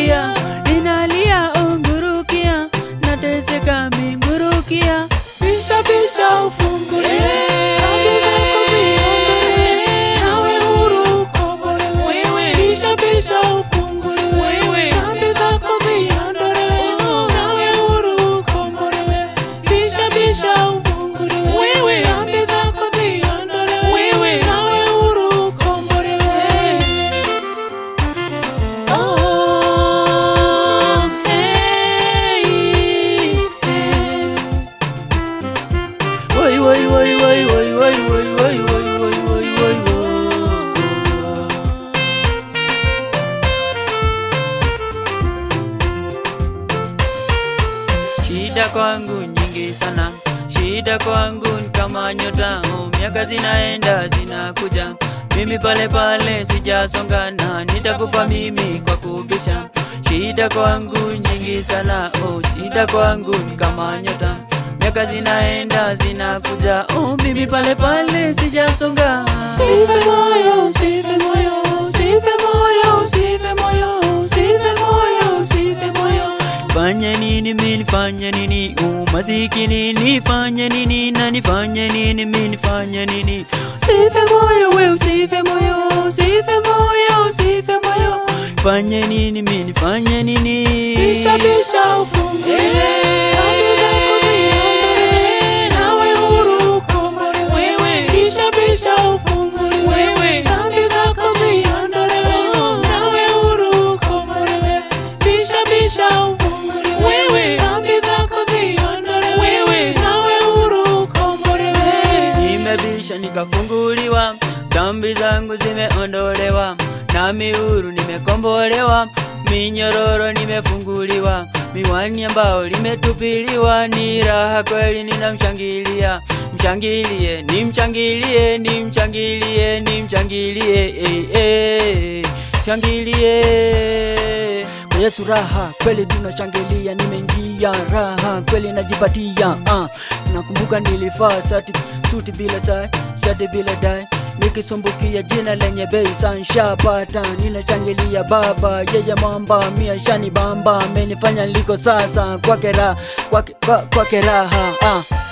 ngurukia, ninalia ungurukia, nateseka mingurukia. Bisha bisha ufunguliwe, dhambi zako ziondolewe, nawe huru ukombolewe. Bisha bisha ufunguliwe, dhambi zako ziondolewe, nawe huru ukombolewe. Bisha bisha ufunguliwe, dhambi zako ziondolewe, nawe huru ukombolewe. Oh, hey, hey. Woi woi woi woi woi woi woi woi woi woi woi woi woi. Shida kwangu nyingi sana, shida kwangu ni kama nyota, oh, miaka zinaenda zinakuja, mimi pale pale sijasongana, nitakufa mimi kwa kubisha. Shida kwangu nyingi sana, oh, shida kwangu ni kama nyota, miaka zinaenda zinakuja, oh, mimi pale pale sijasonga. Usife moyo, usife moyo, usife moyo, usife moyo, usife moyo, usife moyo. Fanye nini mimi nifanye nini? Umasikini nifanye nini? Na nifanye nini mimi nifanye nini? Usife moyo we, usife moyo, usife moyo, usife moyo. Fanye nini mimi nifanye nini? Bisha bisha ufunguliwe, dhambi zako ziondolewe, nawe huru ukombolewe. Bisha bisha ufunguliwe, dhambi zako ziondolewe, nawe huru ukombolewe. Bisha bisha ufunguliwe, dhambi zako ziondolewe, nawe huru ukombolewe. Nimebisha nikafunguliwa, dhambi zangu zimeondolewa, nami huru nimekombolewa, minyororo nimefunguliwa, miwani ambao limetupiliwa, ni raha kweli, ninamshangilia mshangilie, nimshangilie, nimshangilie, nimshangilie, eh, eh, shangilie kwa Yesu raha kweli tunashangilia, nimeingia raha kweli najipatia. Uh, nakumbuka nilivaa sati suti bila tai, shati bila dai nikisumbukia jina lenye bei sanshapata, ninashangilia Baba yeye mwamba mia shani bamba amenifanya niliko sasa kwake raha kwake kwa- kwake raha uh.